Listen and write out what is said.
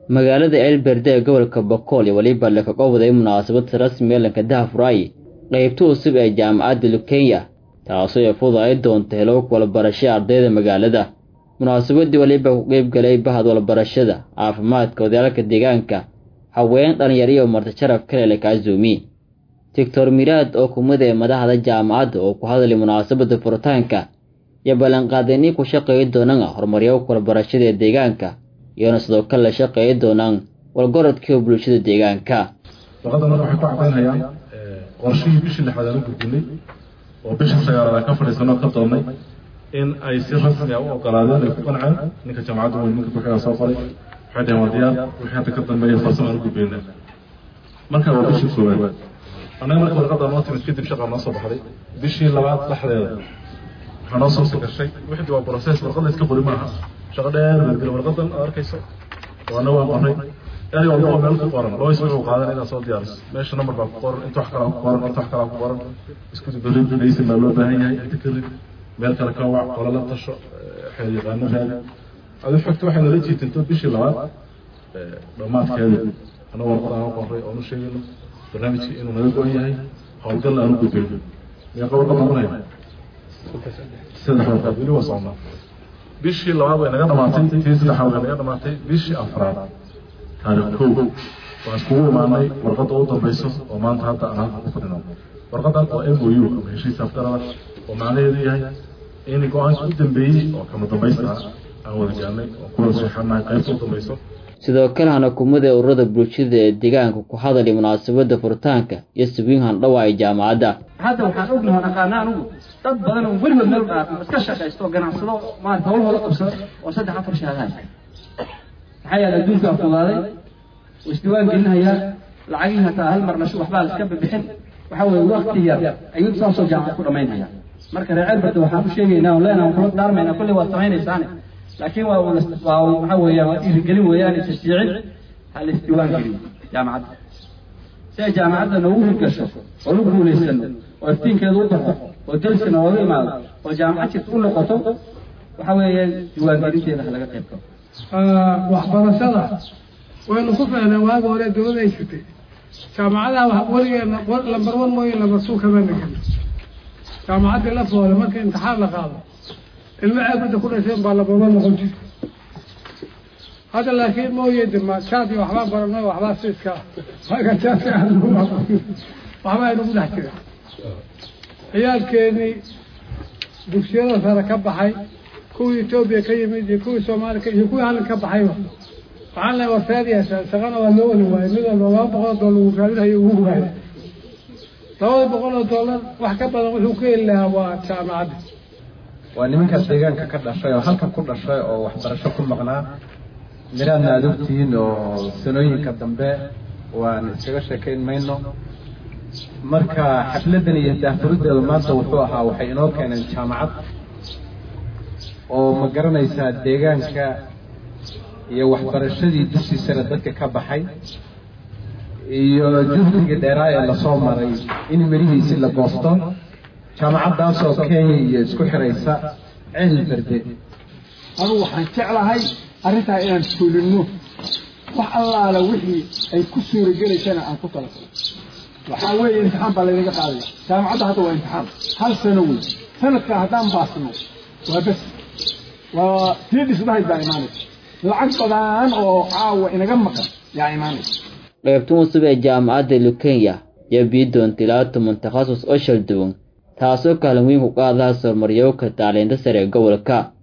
magaalada ceelberde ee gobolka bokool iyo weliba laka qowday munaasabad rasmi elanka dahafuraayi qaybta cusub ee jaamacadda lukenya taasoo ay fududaay doonta helo walbarashada ardayda magaalada munaasabadii waliba ku qeyb galay bahad walbarashada caafimaadka wadaalka deegaanka haween dhalinyaro iyo marti sharaf kale laka azuumi doctor miraad oo kumid ee madaxda jaamacadda oo ku hadlay munaasabada furitaanka iyo ballanqaadeenii ku shaqeeyi doonaan horumaryo walbarashada ee deegaanka iyona sidoo kale la shaqeeyi doonaan walgorodkii bulshada deegaanka warqadan waxay ku cadaynayaan qorshihii bishii lixaad aan u gudbinay oo bishii sagaalaad aan ka fadhiisanoo ka doonnay in ay si rasmi ah u ogolaadeen ay ku qanceen ninka jaamacadda weyn ninka ku-xiga soo qoray waxay dhaheen waa diyaar wixii hadda ka dambeeya farsamo aan u gudbayna marka waa bishii koowaad annaga marka warqadda noo timid kadib shaqaa noo soo baxday bishii labaad dhexdeeda waxaa noo soo gashay wixii waa process warqad la iska qori maaha shaqo dheer beedgela warqadan aad arkayso waana waa qoray eri walba oo meel ku qoran loo isbuuc qaadan inaad soo diyaariso meesha number baa ku qoran inta wax kalaa ku qoran inta wax kalaa ku qoran isku berri dhaysin baa loo baahan yahay inta kadib meel kale ka wac qola la tasho xeer yaqaano raadi adu xogta waxay nala jiitinto bishii labaad dhammaadkeeda ana warqad aan u qoray oonu sheegayno barnaamijkii inuu naga go-an yahay howlgalna aan u gudbayno meeqa warqad noqonaya saddex warqad weli waa socnaa bishii labaad way naga dhamaatay tii saddexaad way naga dhamaatay bishii afraad taarikh kow waan iskugu imaanay warqadda u dambayso oo maanta hadda aan halka ku fadhino warqadan oo m o u ama heshiis afgarada oo macnaheedu yahay in go-aanka u dambeeyey oo kama dambaysta aan wada gaarnay oo kuwada seexanahay qaybta u dambayso sidoo kale hanakumada ururada bulshada ee deegaanka ku hadalay munaasabada furitaanka iyo subiin handhawa ee jaamacadda hadda waxaan ognahay aqaana anigu dad badan oo weligood meel dhaafo iska shaqaysto oo ganacsado maarata hawlahooda qabsada oo saddex afar shahaada haysta maxaa yeele adduunkaa fudaaday oo isdiwaan gelinayaa lacagihii hataa hal mar nasho waxbaa la iska bixin waxa weeye wakti yar ayuu saasoo jaamacad ku dhamaynaya marka reer ceelberde waxaan u sheegaynaa oo leenaha kula daarmayna kulli waad samaynaysaane laakiin waa waa waxa weeyaan waa dhiirigelin weeyaan tashjiicin ha la isdiwaan geliyo jaamacadda si ay jaamacadda noogu hirgasho oo lagu guulaysano oo iftiinkeedu u baxo oo dalsi nooga imaado oo jaamacad jirta u noqoto waxa weeye diiwaangelinteeda ha laga qayb galo waxbarashada waynu ku fahnay waaga hore dawlada ay jirtay jaamacadaha weligeena lambar one mooye lambar two kama nagin jaamacaddii la foole marka imtixaan la qaado ilmo ceebada ku dhasheen baa lambar one noqon jirta hadda laakiin mooye dema jaad iyo waxbaa barano waxbaa siiska marka jaadka waxba aynu ku dhex jira ciyaalkeenii dugsiyada sare ka baxay kuwii etoobiya ka yimid iyo kuwii soomaaliya iyo kuwii halin ka baxayba waxaan lehay war saad yeeshaan shaqana waa loo wali waayay mid walba laba boqol oo dollar uu raadinayo ugu waayay labada boqol oo dollar wax ka badan wuxuu ku heli lahaa waa jaamacadda waa nimankaas deegaanka ka dhashay oo halkan ku dhashay oo waxbarasho ku maqnaa miraadna aada ogtihiin oo sanooyinka dambe waan iskaga sheekayn mayno marka xafladan iyo daahfurideedu maanta wuxuu ahaa waxay inoo keeneen jaamacad oo ma garanaysaa deegaanka iyo waxbarashadii dugsi sare dadka ka baxay iyo juhdigii dheeraa ee lasoo maray in merihiisi la goosto jaamacaddaasoo kenya iyo isku xiraysa ceel berde anugu waxaan jeclahay arrintaa inaan fulinno wax allaala wixii ay ku suuragelaysana aan ku talafalo waxaa weeye imtixaan baa laynaga qaadaya jaamacadda hadda waa imtixaan hal sano wey sanadkaa haddaan baasno waa bes waa tii dhismahayd baa imaanaysa lacag badan oo caawa inaga maqan yaa imaanaysa qaybtan cusub ee jaamacadda lukenya iyo bii doonta ilaa toban takhasus oo shal duwan taasoo kaalin weyn ku qaadaha horumaryowka tacliinta sare ee gobolka